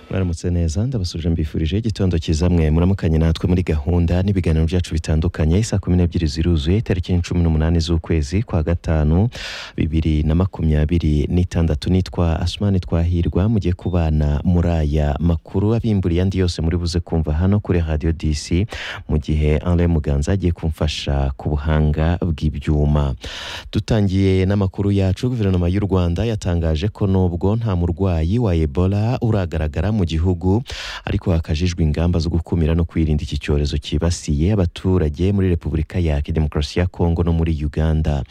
mwaramutse neza ndabasuje mbifurije igitondo cyiza mwe muramukanye natwe muri gahunda n'ibiganiro byacu bitandukanye saa kumi n'ebyiri ziruzuye itariki cumi n'umunani z'ukwezi kwa gatanu bibiri na makumyabiri n'itandatu nitwa asumani twahirwa mugiye kubana muri aya makuru abimburiye andi yose muri buze kumva hano kuri radiyo disi mu gihe Alain Muganza agiye kumfasha ku buhanga bw'ibyuma dutangiye n'amakuru yacu guverinoma y'u Rwanda yatangaje ko nubwo nta murwayi wa Ebola uragaragara mu gihugu ariko hakajijwe ingamba zo gukumira no kwirinda iki cyorezo cyibasiye abaturage muri Repubulika ya Demokarasi ya Kongo no muri Uganda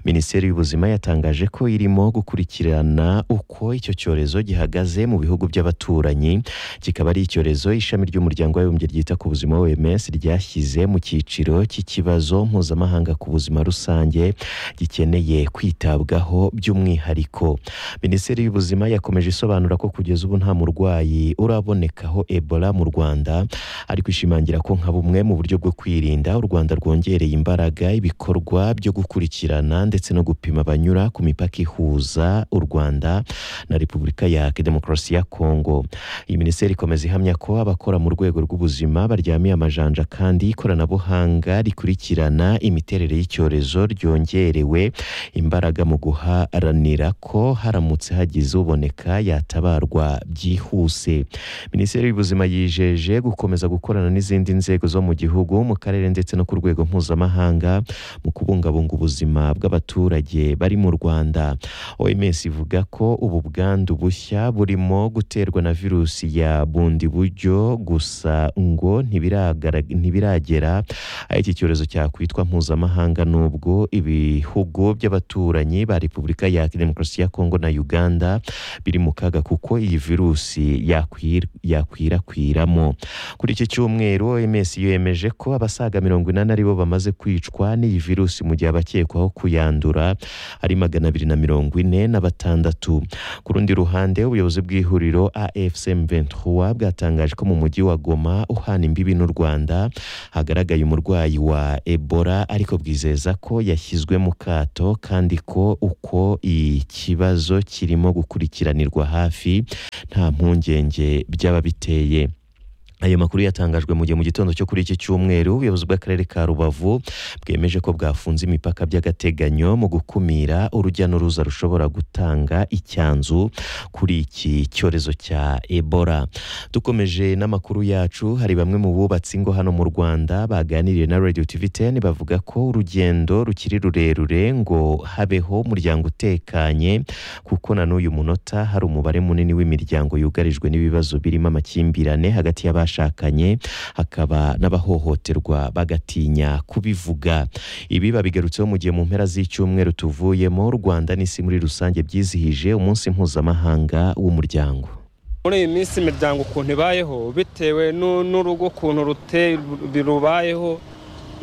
Minisiteri y'ubuzima yatangaje ko irimo gukurikirana uko icyo cyorezo gihagaze mu bihugu by'abaturanyi kikaba ari icyorezo ishami ry'umuryango w'abibumbye ryita ku buzima OMS ryashyize mu cyiciro cy'ikibazo mpuzamahanga ku buzima rusange gikeneye kwitabwaho by'umwihariko minisiteri y'ubuzima yakomeje isobanura ko kugeza ubu nta murwayi urabonekaho ebola mu rwanda ariko ishimangira ko nka bumwe mu buryo bwo kwirinda u rwanda rwongereye imbaraga ibikorwa byo gukurikirana ndetse no gupima abanyura ku mipaka ihuza u rwanda na repubulika ya demokarasi ya kongo iyi minisiteri ikomeza ihamya ko abakora mu rwego rw'ubuzima baryamiye amajanja kandi ikoranabuhanga rikurikirana imiterere y'icyorezo ryongerewe imbaraga mu guharanira ko haramutse hagize uboneka yatabarwa byihuse minisiteri y'ubuzima yijeje gukomeza gukorana n'izindi nzego zo mu gihugu mu karere ndetse no ku rwego mpuzamahanga mu kubungabunga ubuzima bw'abaturage bari mu rwanda oms ivuga ko ubu bwandu bushya burimo guterwa na virusi ya bundi buryo gusa ngo ntibiragara- ntibiragera aho iki cyorezo cyakwitwa mpuzamahanga nubwo ibihugu by'abaturanyi ba repubulika ya demokarasi ya kongo na uganda biri mu kaga kuko iyi virusi yakwir- yakwirakwiramo kuri iki cyumweru oms yemeje ko abasaga mirongo inani aribo bamaze kwicwa n'iyi virusi mu gihe abakekwaho kuyandura ari magana abiri na mirongo ine na batandatu ku rundi ruhande ubuyobozi bw'ihuriro afcm 23 bwatangaje ko mu mujyi wa goma uhana imbibi n'u rwanda hagaragaye umurwayi wa ebola ariko bwizeza ko yashyizwe mu kato kandi ko uko ikibazo kirimo gukurikiranirwa hafi nta mpungenge by'ababiteye ayo makuru yatangajwe mu gihe mu gitondo cyo kuri iki cyumweru ubuyobozi bw'akarere ka rubavu bwemeje ko bwafunze imipaka by'agateganyo mu gukumira urujya n'uruza rushobora gutanga icyanzu kuri iki cyorezo cya ebola dukomeje n'amakuru yacu hari bamwe mu bubatsi ingo hano mu rwanda baganiriye na radio tv 10 bavuga ko urugendo rukiri rurerure ngo habeho umuryango utekanye kuko na n'uyu munota hari umubare munini w'imiryango yugarijwe n'ibibazo birimo amakimbirane hagati y'abashakanye hakaba n'abahohoterwa bagatinya kubivuga ibi babigarutseho mu gihe mu mpera z'icyumweru tuvuyemo u rwanda n'isi muri rusange byizihije umunsi mpuzamahanga w'umuryango muri iyi minsi imiryango ukuntu ibayeho bitewe n'u- n'urugo ukuntu rute- rubayeho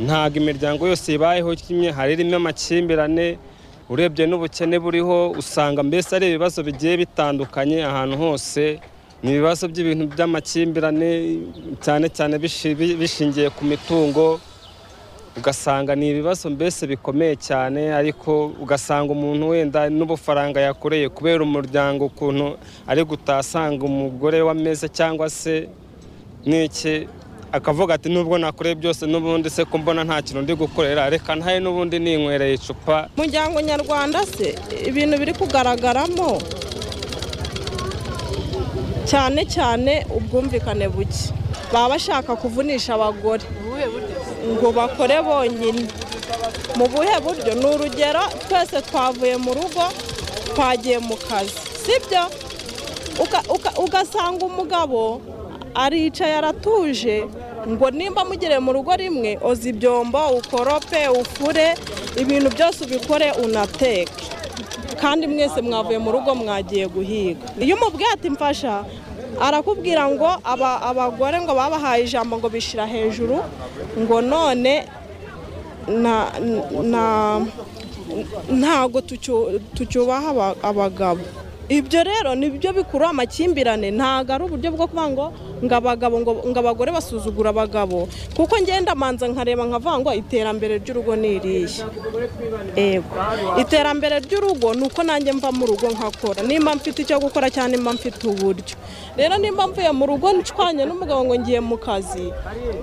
ntabwo imiryango yose ibayeho kimwe hari irimo amakimbirane urebye n'ubukene buriho usanga mbese ari ibibazo bigiye bitandukanye ahantu hose ni ibibazo by'ibintu by'amakimbirane cyane cyane bishi- bi- bishingiye ku mitungo ugasanga ni ibibazo mbese bikomeye cyane ariko ugasanga umuntu wenda n'ubufaranga yakoreye kubera umuryango ukuntu ari gutasanga umugore w'ameza cyangwa se n'iki akavuga ati nubwo nakoreye byose n'ubundi se ko mbona nta kintu ndi gukorera reka ntaye n'ubundi ninywereye icupa umuryango nyarwanda se ibintu biri kugaragaramo cyane cyane ubwumvikane buke baba bashaka kuvunisha abagore ngo bakore bonyine mu buhe buryo ni urugero twese twavuye mu rugo twagiye mu kazi sibyo Uka- uka- ugasanga umugabo aricaye aratuje ngo nimba mugere mu rugo rimwe oza ibyombo ukorope ufure ibintu byose ubikore unateke kandi mwese mwavuye mu rugo mwagiye guhiga iyo umubwiye ati mfasha arakubwira ngo aba- abagore ngo babahaye ijambo ngo bishira hejuru ngo none na- na- ntabwo tucyu- tucyubaha aba- abagabo ibyo rero ni byo bikurura amakimbirane ntabwo ari uburyo bwo kuvuga ngo ngo abagabo ngo- ngo abagore basuzugura abagabo kuko ngenda manza nkareba nkavuga ngo iterambere ry'urugo ni irihe ego iterambere ry'urugo ni uko nanjye mva mu rugo nkakora nimba mfite icyo gukora cyangwa nimba mfite uburyo rero nimba mvuye mu rugo ncwanye n'umugabo ngo ngiye mu kazi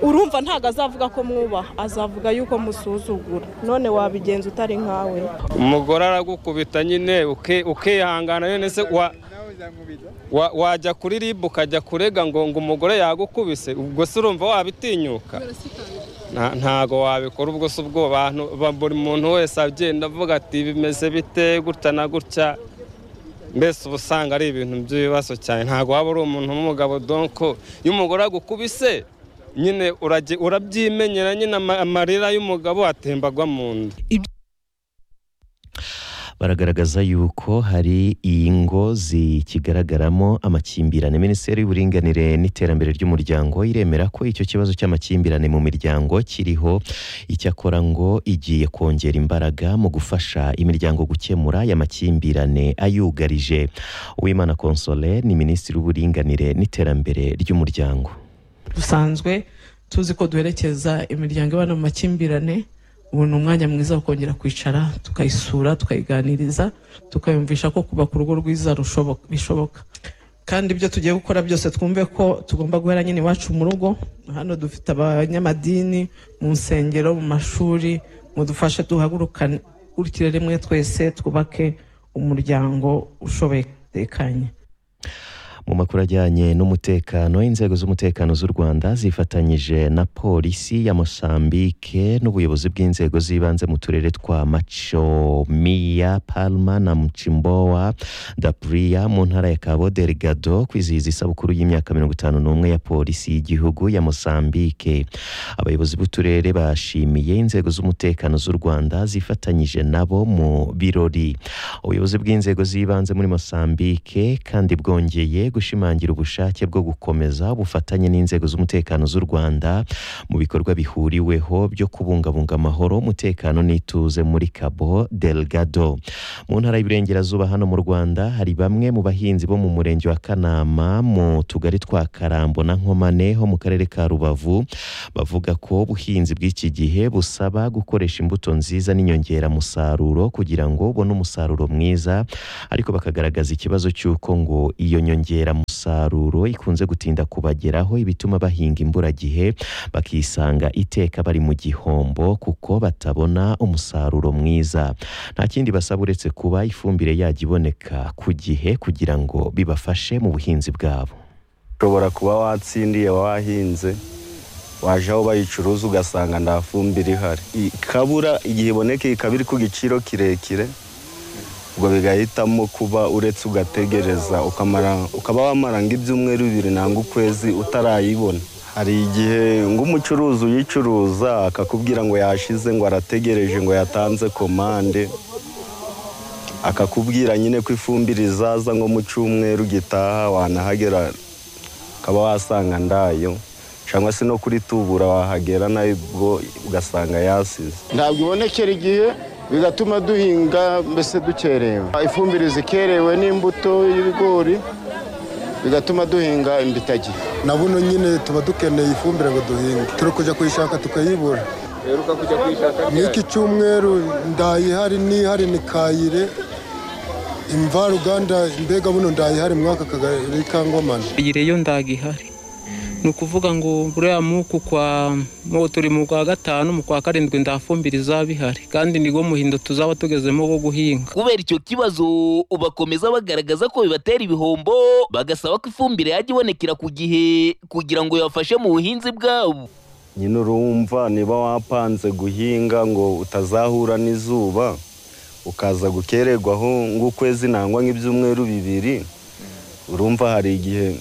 urumva ntabwo azavuga ko mwubaha azavuga yuko musuzugura none wabigenza utari nkawe umugore aragukubita nyine uke- ukihangana nyine se wa- wa- wajya kuri ribu ukajya kurega ngo ngo umugore yagukubise ubwo se urumva wabitinyuka Nta- ntago wabikora ubwo se ubwo bantu ba- buri muntu wese agenda avuga ati bimeze bite gutya na gutya mbese uba usanga ari ibintu by'ibibazo cyane ntago waba uri umuntu w'umugabo donko iyo umugore agukubise nyine urage- urabyimenyera nyine ama- amarira y'umugabo atembagwa mu nda baragaragaza yuko hari ingo zikigaragaramo amakimbirane minisiteri y'uburinganire n'iterambere ry'umuryango iremera ko icyo kibazo cy'amakimbirane mu miryango kiriho icyakora ngo igiye kongera imbaraga mu gufasha imiryango gukemura aya makimbirane ayugarije uwimana console ni minisitiri w'uburinganire n'iterambere ry'umuryango dusanzwe tuzi ko duherekeza imiryango ibana mu makimbirane ubu ni umwanya mwiza wo kongera kwicara tukayisura tukayiganiriza tukayumvisha ko kubaka urugo rwiza rushobok- bishoboka kandi ibyo tugiye gukora byose twumve ko tugomba guhera nyine iwacu mu rugo hano dufite abanyamadini mu nsengero mu mashuri mudufashe duhagurukire rimwe twese twubake umuryango ushoboye utekanye mu makuru ajyanye n'umutekano inzego z'umutekano z'u rwanda zifatanyije na polisi ya mosambike n'ubuyobozi bw'inzego z'ibanze mu turere twa macomiya palma na mcimbowa dapuria mu ntara ya cabo delgado kwizihiza isabukuru y'imyaka mirongo itanu n'umwe ya polisi y'igihugu ya mosambike abayobozi b'uturere bashimiye inzego z'umutekano z'u rwanda zifatanyije nabo mu birori ubuyobozi bw'inzego z'ibanze muri mosambike kandi bwongeye gushimangira ubushake bwo gukomeza ubufatanye n'inzego z'umutekano z'u rwanda mu bikorwa bihuriweho byo kubungabunga amahoro umutekano n'ituze muri cabo delgado mu ntara y'iburengerazuba hano mu rwanda hari bamwe mu bahinzi bo mu murenge wa kanama mu tugari twa karambo na nkomane ho mu karere ka rubavu bavuga ko ubuhinzi bw'iki gihe busaba gukoresha imbuto nziza n'inyongeramusaruro kugira ngo ubone umusaruro mwiza ariko bakagaragaza ikibazo cy'uko ngo iyo nyongeramusaruro ikunze gutinda kubageraho ibituma bahinga imburagihe bakisanga iteka bari mu gihombo kuko batabona umusaruro mwiza nta kindi basaba uretse kuba ifumbire yajya iboneka ku gihe kugira ngo bibafashe mu buhinzi bwabo ushobora kuba watsindiye wahinze waje aho bayicuruza ugasanga nta fumbire ihari ikabura igihe iboneka ikaba iri ku giciro kirekire ubwo bigahitamo kuba uretse ugategereza ukamara- ukaba wamara nk'ibyumweru bibiri nangwa ukwezi utarayibona hari igihe ng'umucuruzi uyicuruza akakubwira ngo yashize ngo arategereje ngo yatanze komande akakubwira nyine ko ifumbire izaza nko mu cyumweru gitaha wanahagera ukaba wasanga ndayo cyangwa se no kuri tubura wahagera nayo ubwo ugasanga yasize ntabwo ibonekera igihe bigatuma duhinga mbese dukerewe ifumbire zikerewe n'imbuto y'ibigori bigatuma duhinga imbitagihe na buno nyine tuba dukeneye ifumbire ngo duhinge turi kujya kuyishaka tukayibura n'iki cyumweru ndayihari n'ihari ni kayire imvaruganda mbega buno ndayihari mwaka kagari kangomane iyo ndaga ihari ni ukuvuga ngo buriya muku kwa mu turi mu kwa gatanu mu kwa karindwi ndafumbire izaba ihari kandi nibwo muhindo tuzaba tugezemo wo guhinga kubera icyo kibazo bakomeza bagaragaza ko bibatera ibihombo bagasaba ko ifumbire yajya ibonekera ku gihe kugira ngo bibafashe mu buhinzi bwabo nyine urumva niba wapanze guhinga ngo utazahura n'izuba ukaza gukererwaho nk'ukwezi nangwa nk'ibyumweru bibiri urumva hari igihe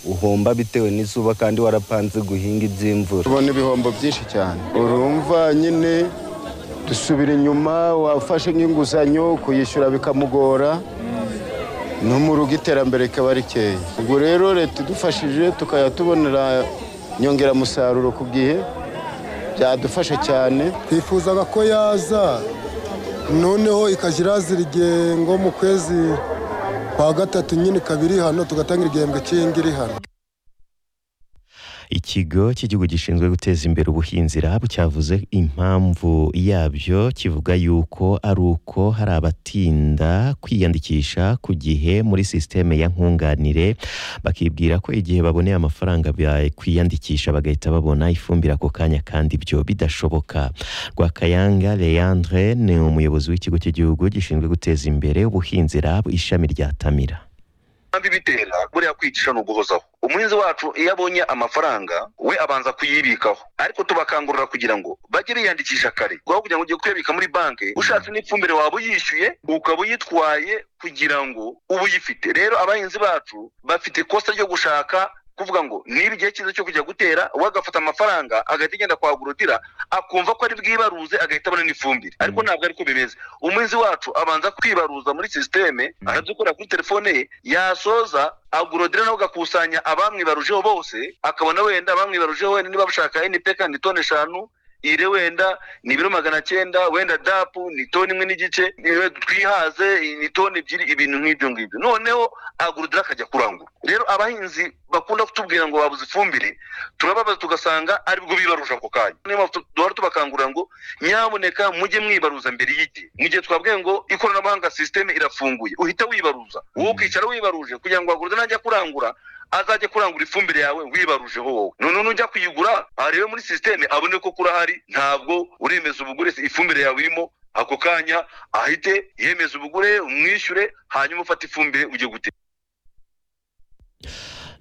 uhomba bitewe n'izuba kandi warapanze guhinga iby'imvura tubona ibihombo byinshi cyane urumva nyine dusubira inyuma wafashe nk'inguzanyo kuyishyura bikamugora no mu rugo iterambere rikaba rikeya ubwo rero leta idufashije tukajya tubonera inyongeramusaruro ku gihe byadufasha cyane twifuzaga ko yaza noneho ikajya irazira igengo mu kwezi kwa gatatu nyine kabiri hano tugatangira igihembwe cy'iyingi iri hano ikigo cy'igihugu gishinzwe guteza imbere ubuhinzi RAB cyavuze impamvu yabyo kivuga yuko ari uko hari abatinda kwiyandikisha ku gihe muri sisiteme ya nkunganire bakibwira ko igihe baboneye amafaranga bakwiyandikisha bagahita babona ifumbire ako kanya kandi ibyo bidashoboka Rwakayanga Leandre ni umuyobozi w'ikigo cy'igihugu gishinzwe guteza imbere ubuhinzi RAB ishami rya Tamira kandi bitera buriya kwicisha ni uguhozaho umuhinzi wacu iyo abonye amafaranga we abanza kuyibikaho ariko tubakangurira kugira ngo bajye biyandikisha kare kuko kugira ngo ugiye kuyabika muri banki ushatse n'ifumbire waba uyishyuye ukaba uyitwaye kugira ngo uba uyifite rero abahinzi bacu bafite ikosa ryo gushaka kuvuga ngo niba igihe cyiza cyo kujya gutera we agafata amafaranga agahita agenda kwa agorotira akumva ko ari bwibaruze agahita abona n'ifumbire ariko ntabwo ariko bimeze umuhinzi wacu abanza kwibaruza muri sisiteme akabyukura kuri telefone ye yasoza agorodira nawe agakusanya abamwibarujeho bose akabona wenda abamwibarujeho wenda niba bashaka npk ni toni eshanu ire wenda ni ibiro magana cyenda wenda dapu ni toni imwe n'igice niwe twihaze ni toni ebyiri ibintu nk'ibyo ngibyo noneho agurudira akajya kurangura rero abahinzi bakunda kutubwira ngo babuze ifumbire turababaza tugasanga aribwo bibarusha ako kanya niyo mpamvu duhora tubakangurira ngo nyamuneka mujye mwibaruza mbere y'igihe mu gihe twabwiye ngo ikoranabuhanga sisiteme irafunguye uhita wibaruza wowe ukicara wibaruje kugira ngo agurudire najya kurangura azajya kurangura ifumbire yawe wibarujeho wowe noneho nujya kuyigura arebe muri sisiteme abone ko kurahari ntabwo uremeza ubugure ifumbire yawe irimo ako kanya ahite yemeza ubugure umwishyure hanyuma ufate ifumbire ujye gutera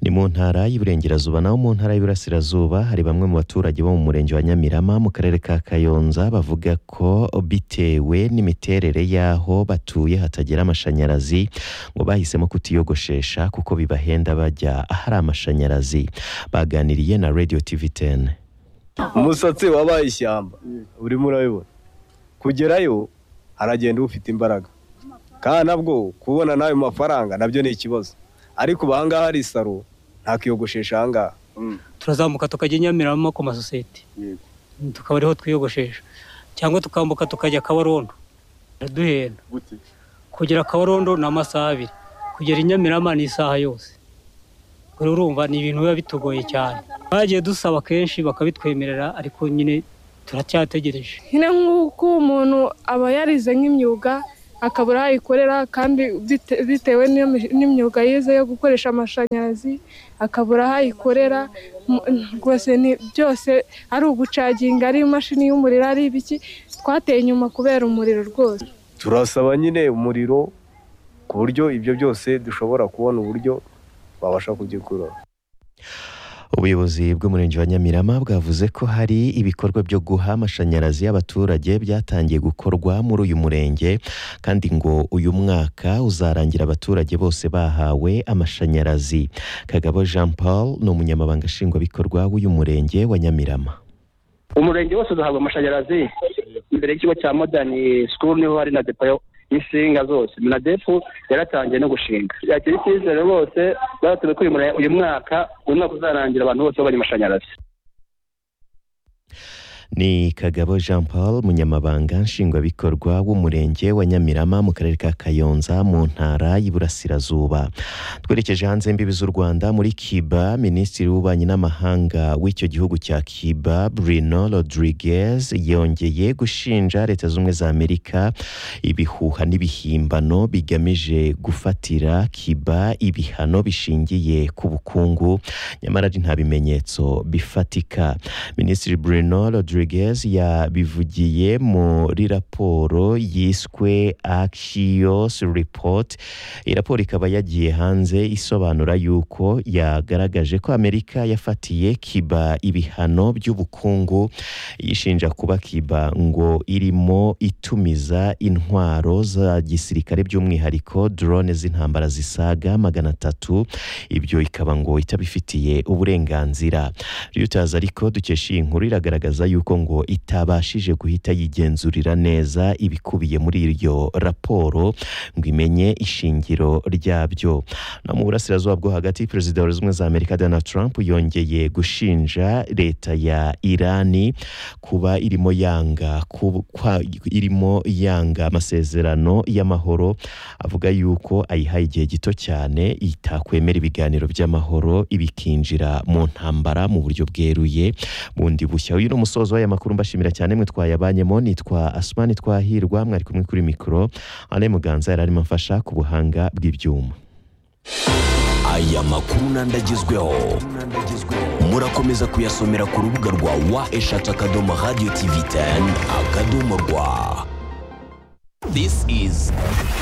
ni mu ntara y'iburengerazuba naho mu ntara y'iburasirazuba hari bamwe mu baturage bo mu murenge wa nyamirama mu karere ka kayonza bavuga ko bitewe n'imiterere y'aho batuye hatagera amashanyarazi ngo bahisemo kutiyogoshesha kuko bibahenda bajya ahari amashanyarazi baganiriye na radio tv 10 umusatsi wabaye ishyamba urimo urabibona kugerayo haragenda ufite imbaraga kandi nabwo kubona n'ayo mafaranga nabyo ni ikibazo ariko ubu ahangaha hari isaro ntakiyogoshesha ahangaha turazamuka tukajya nyamirama ku masosiyete tukaba ariho twiyogoshesha cyangwa tukambuka tukajya kabarondo biraduhenda kugera kabarondo ni amasaha abiri kugera inyamirama ni isaha yose rero urumva ni ibintu biba bitugoye cyane bagiye dusaba kenshi bakabitwemerera ariko nyine turacyategereje nyine nk'uko umuntu aba yarize nk'imyuga akabura aho ayikorera kandi bite- bitewe n'iyo mi- n'imyuga yize yo gukoresha amashanyarazi akabura aho ayikorera mu- rwose ni byose ari ugucaginga ari imashini y'umuriro ari ibiki twateye inyuma kubera umuriro rwose turasaba nyine umuriro ku buryo ibyo byose dushobora kubona uburyo babasha kubyikuraho Ubuyobozi bw'Umurenge wa Nyamirama bwavuze ko hari ibikorwa byo guha amashanyarazi abaturage byatangiye gukorwa muri uyu murenge kandi ngo uyu mwaka uzarangira abaturage bose bahawe amashanyarazi. Kagabo Jean Paul ni umunyamabanga nshingwabikorwa w'uyu murenge wa Nyamirama. umurenge wose uzahabwa amashanyarazi imbere y'ikigo cya modani sikuru niho hari na depo yo- y'insinga zose minadefu yaratangiye no gushinga yakira icyizere bose baratuye ko uyu mure- uyu mwaka uyu mwaka uzarangira abantu bose babonye amashanyarazi Ni Kagabo Jean Paul umunyamabanga nshingwabikorwa w'umurenge wa Nyamirama mu karere ka Kayonza mu ntara y'Iburasirazuba. Twerekeje hanze y'imbibi z'u Rwanda muri Cuba, Minisitiri w'Ububanyi n'Amahanga w'icyo gihugu cya Cuba, Bruno Rodriguez yongeye gushinja Leta Zunze Ubumwe za Amerika ibihuha n'ibihimbano bigamije gufatira Cuba ibihano bishingiye ku bukungu nyamara ari nta bimenyetso bifatika. Minisitiri Bruno Rodriguez yabivugiye muri raporo yiswe Axios Report. Iyi raporo ikaba yagiye hanze isobanura yuko yagaragaje ko Amerika yafatiye Cuba ibihano by'ubukungu yishinja kuba Cuba ngo irimo itumiza intwaro za gisirikare by'umwihariko drone z'intambara zisaga magana atatu ibyo ikaba ngo itabifitiye uburenganzira. Reuters ariko dukesha iyi nkuru iragaragaza yuko ariko ngo itabashije guhita yigenzurira neza ibikubiye muri iryo raporo ngo imenye ishingiro ryabyo no mu burasirazuba bwo hagati perezida wa zimwe za amerika donald trump yongeye gushinja leta ya irani kuba irimo yanga ku- kwa- irimo yanga amasezerano y'amahoro avuga yuko ayihaye igihe gito cyane itakwemera ibiganiro by'amahoro ibikinjira mu ntambara mu buryo bweruye bundi bushya uyu ni umusozo w'aya makuru mbashimira cyane mwe twayabanyemo nitwa asumani twahirwa mwari kumwe kuri mikoro ane muganza yari arimo amfasha ku buhanga bw'ibyuma aya makuru n'andi agezweho murakomeza kuyasomera ku rubuga rwa wa eshatu akadomo radiyo tivi teni akadomo rwa this is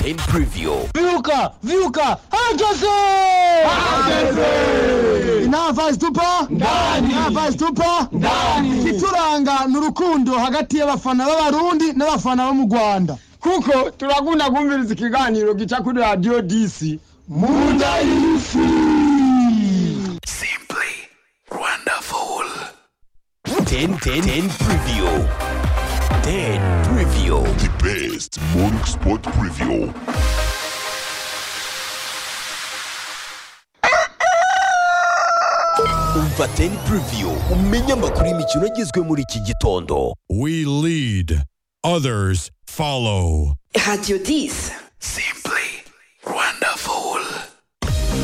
ten preview Vyuka! Vyuka! Hageze! Hageze! Inava zitupa? Ndani! Inava zitupa? Ndani! Ituranga ni urukundo hagati y'abafana b'abarundi n'abafana bo mu Rwanda. Kuko turakunda kumviriza ikiganiro gica kuri radio DC. Munda y'isi! wonderful ten ten ten preview ten preview the best morning sport preview umva ten preview umenye amakuru y'imikino agezwe muri iki gitondo We lead, others follow. Radio 10.